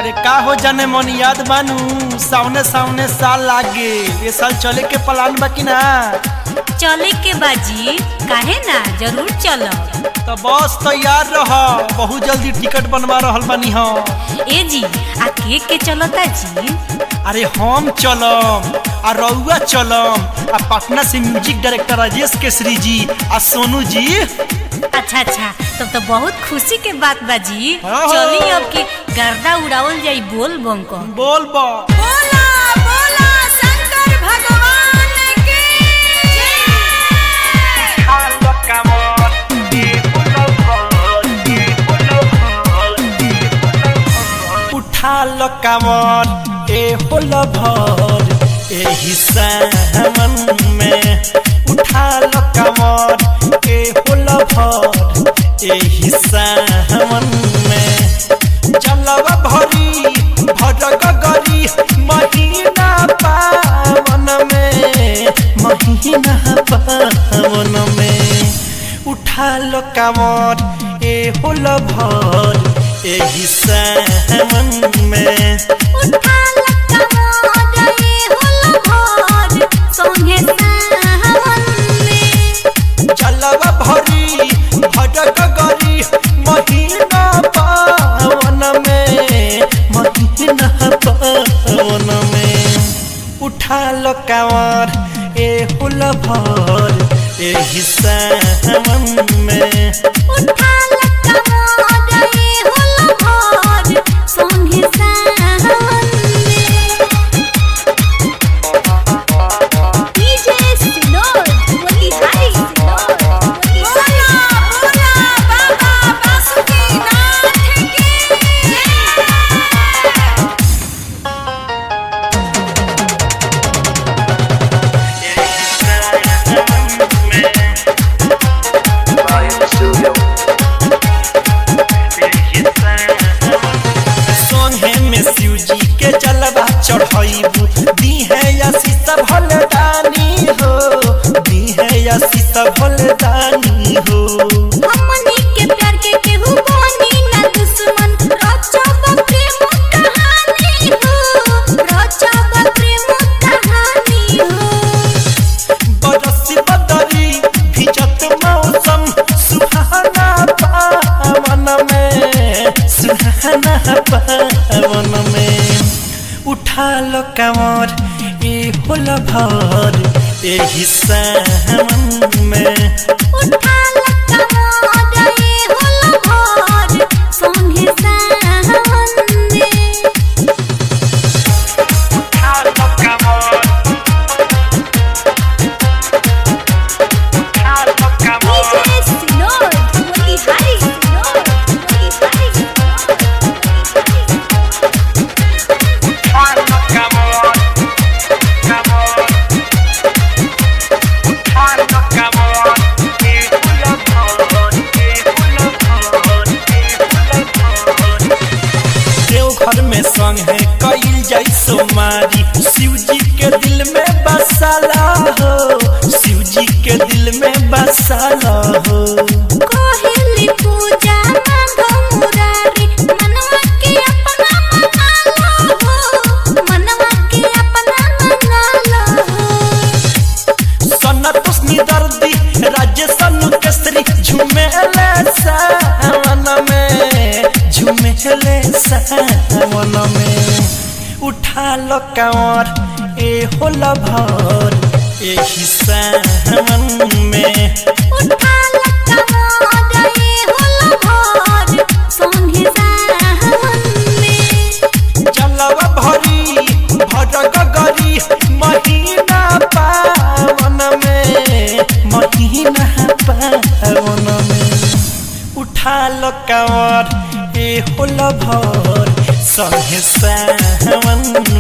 अरे का हो जाने मन याद बानू सामने सामने साल लागे ये साल चले के प्लान बा कि ना चले के बाजी काहे ना जरूर चलब तो बस तैयार रह बहुत जल्दी टिकट बनवा रहल बानी हम ए जी आ के के चलता जी अरे हम चलम आ रउआ चलम आ पटना से म्यूजिक डायरेक्टर राजेश केसरी जी आ सोनू जी अच्छा अच्छा तब तो बहुत खुशी के बात बाजी हाँ। चली अब के गर्दा उड़ावल जाई बोल बम को बोल बा बोला बोला शंकर भगवान की उठा लो कमर ए होल भर एही सावन में उठा लो कमर ए होल भर एही सावन में जलवा भरी भरग गरी महीना पावन में महीना पावन में उठा लो कमर ए होल भर एही सावन में उठा लक्का मोदे होल भोर सोहे सावन में जलवा भरी भटक गरी महीना पावन में महीना पावन में उठा लो कांवर ए हुल भर एही सावन में उठा लक्का मोदे होल भोर सोहे सावन में डीजे सिनोर बोली हाय सिनोर बोला बोला बाबा बासुकीनाथ की सोहे में शिव जी के जलवा चढ़ाइबू दी है या सीता भलदानी हो दी है या सीता भलदानी हो हमनी के प्यार के केहू बनी ना दुश्मन रचब प्रेम कहानी हो रचब प्रेम कहानी हो बरसी बदरी भिजत मौसम सुहाना पावन में सुहाना पावन में उठा लो कमर ए होल भर एही सावन में उठा लक्का मोदे होल भोर सोहे सावन में डीजे सिनोर बोली हाय सिनोर बोली हाय सिनोर देवघर में संग है कईल जाई सोमारी शिव जी के दिल में बसाला हो शिव जी के दिल में बसाला हो कोहिली पूजा मांगो मुरारी मनवा के अपना मना लो हो मनवा के अपना मना लो हो सनतोषनी दर्दी राज्य सनु केसरी झुमेले सावन में झुमेले सावन में उठा लो कांवर ए होला भर एही सावन में उठा लक्का मोदे होल भोर सोहे सावन में जलवा भरी भटक गरी महीना पावन में महीना पावन में उठा लो कांवर ए होल भर संगे सावन